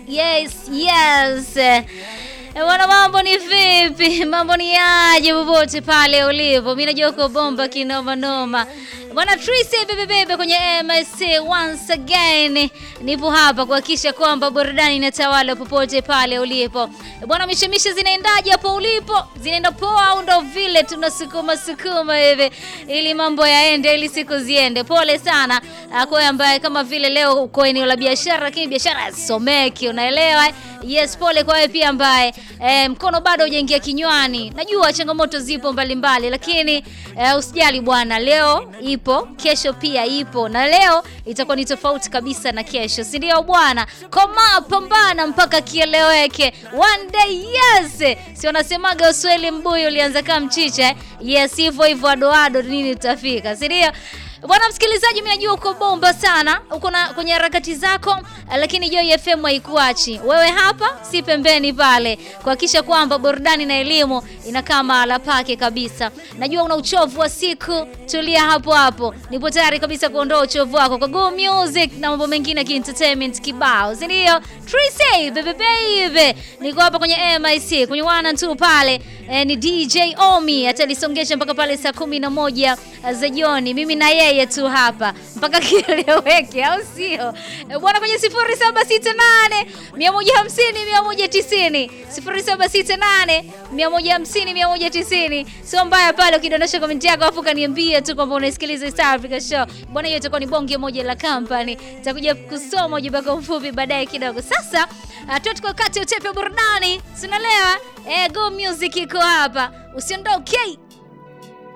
Yes, yes. Eh, Bwana, mambo ni vipi? Mambo ni aje popote pale ulipo? Mimi najua uko bomba kinoma noma. Bwana Tracy bebe bebe kwenye MSC once again. Nipo hapa kuhakikisha kwamba burudani inatawala popote pale ulipo. Bwana, mishemishe zinaendaje hapo ulipo? Zinaenda poa au ndo vile tunasukuma sukuma hivi ili mambo yaende ili siku ziende. Pole sana ah, kwa ambaye kama vile leo uko eneo la biashara lakini biashara hasomeki, unaelewa? Yes, pole kwa wewe pia ambaye eh, mkono bado hujaingia kinywani. Najua changamoto zipo mbalimbali, lakini eh, usijali bwana, leo ipo, kesho pia ipo, na leo itakuwa ni tofauti kabisa na kesho, si ndio bwana? Koma, pambana mpaka kieleweke. One day yes, si wanasemaga Uswahili mbuyu ulianza kama mchicha eh? Yes, hivyo hivyo adoado nini utafika, si ndio? Bwana msikilizaji, mimi najua uko bomba sana, uko na kwenye harakati zako, lakini Joy FM haikuachi wewe hapa, si pembeni pale, kuhakikisha kwamba burudani na elimu inakaa mahala pake kabisa. Najua una uchovu wa siku, tulia hapo hapo, nipo tayari kabisa kuondoa uchovu wako kwa Go Music na mambo mengine ya entertainment kibao, si ndio? Tracy baby baby, niko hapa kwenye MIC kwenye wana tu pale eh, ni DJ Omi atalisongesha mpaka pale saa kumi na moja za jioni, mimi na yeye tu hapa mpaka kieleweke, au sio Eh, bwana? Kwenye 0768 150 190 0768 150 190, sio mbaya pale ukidondosha komenti yako afu kaniambia tu kwamba unaisikiliza East Africa Show bwana. Hiyo itakuwa ni bonge moja la company, itakuja kusoma ujumbe wako mfupi baadaye kidogo. Sasa uh, tuko kati ya utepe wa burudani, sinalewa eh, Go Music iko hapa, usiondoke.